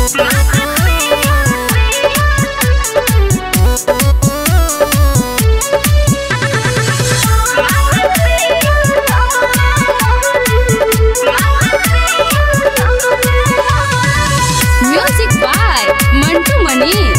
Music by Mantu Manish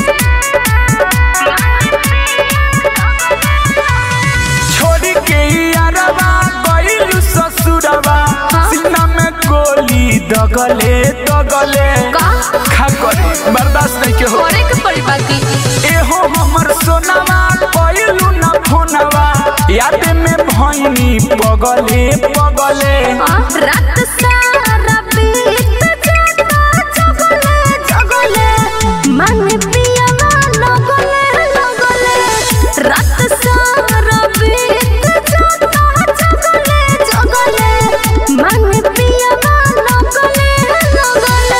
छोड़ी के यारवा गइलू ससुरवा सीना में गोली दगले दगले का? खा करे बर्दाश्त नहीं के हो करे के पड़ी बाकी एहो हमर सोनावा गइलू ना फोनवा याद में भइनी पगले पगले रात सारा बीत जाता जगले जगले मन पियावा लगले लगले रात सारा बीत जाता जगले जगले मन पियावा लगले लगले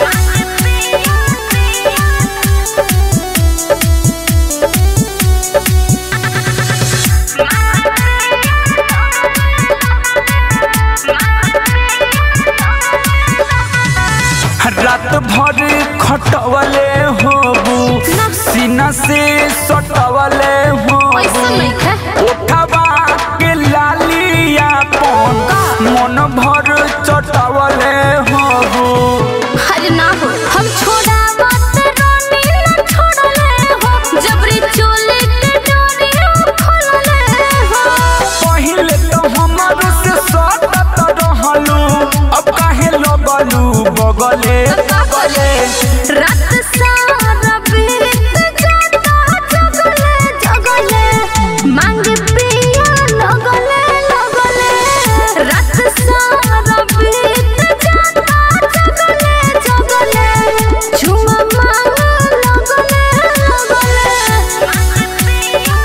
रात भर खटवले होबू सीना से सटवले ऐसा होबू नहीं है उठवा के लालिया पन मन भर चटवले होबू हर ना हो हम छोड़ा बात रोनी ना छोड़ले हो जबरी चोले के डोरी हम खोलले हो पहिले तो हमर से सटत रहलू अब काहे लगलू बगले बगले रात सारा बीत जाता जगले जगले मांग पिया लगले लगले रात सारा बीत जाता जगले जगले झुमा मांग लगले लगले मांग पिया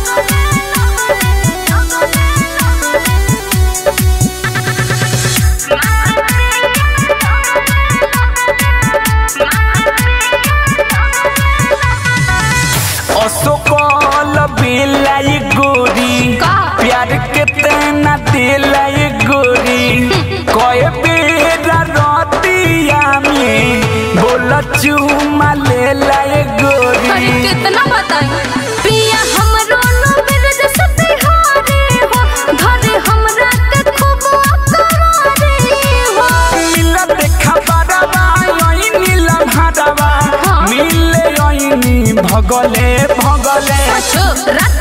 अशोकल बेलाई गोरी का? प्यार के तेना दिलाई गोरी कए बेरा रतिया में बोल चुमा ले लाई अरे गोरी कितना बताई पिया हमरो नो मेरे जैसे बिहारी हो घरे हमरा के खूब अकरारी हो मिला देखा बारवा यही नीलम हरवा हाँ। मिले यही भगले भगले अच्छा रात